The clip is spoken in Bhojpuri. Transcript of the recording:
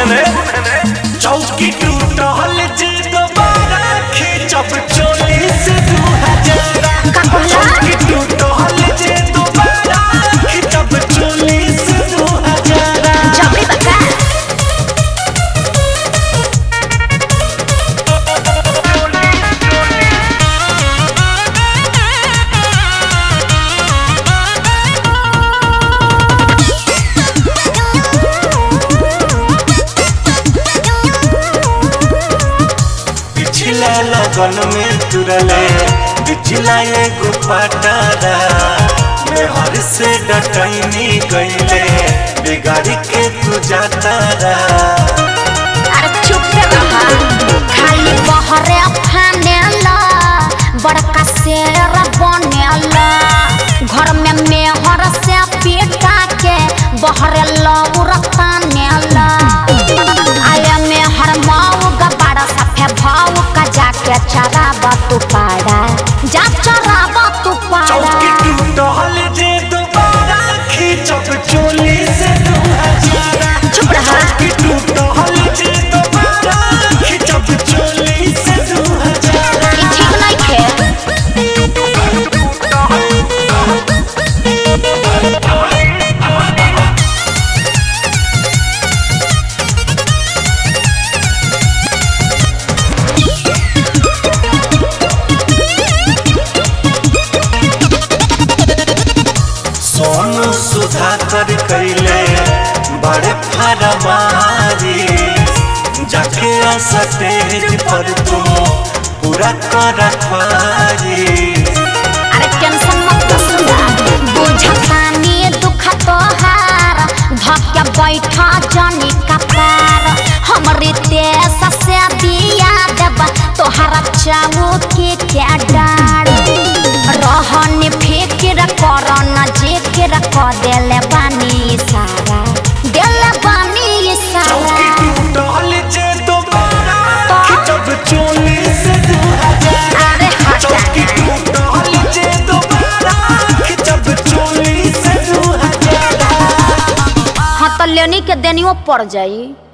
चौकी टूटल जे दोबारा खींचब चोली से दू हजार का कहला? चौकी टूटल जे दोबारा खींचब चोली से दू हजार जबरी बका पिछला लगन में तुरले पिछला एगो पटारा में हर से डटैनी गईले बिगाड़ी के तू जातारा अरे चुप रहा खाली बहरे फानेला बड़का शेर बनेला घर में मेहर से पीटा के बहरे लौरता नेला आया मेहर माऊ गबाड़ा सफे भाऊ का जाके चराबा तू पाड़ा जा चराबा तू पाड़ा चौकी टूटल जे दोबारा खींचब चोली से दू हजार चुप रहा। चौकी टूटल जे दोबारा खींचब चोली से दू हजार ई ठीक नहीं थे सोनू सुधाकर कैले बड़े फरमारी जाके स्टेज पर तुम पूरा कर रखवारी अरे टेंशन मत सुना बुझतानी दुख तोहार धक्या बैठा जनी कपार हमरे देश से दिया देब तोहरा चाऊ के क्या डार रहन फिक्र कर न जिक्र क देले बानी सारा देले बानी चौकी सारा टूटल जे दोबारा तो? खिंचब चोली से दू हजार अरे हटा चौकी टूटल जे दोबारा खिंचब चोली से दू हजार हाँ तो लेनी के देनियो पड़ जाई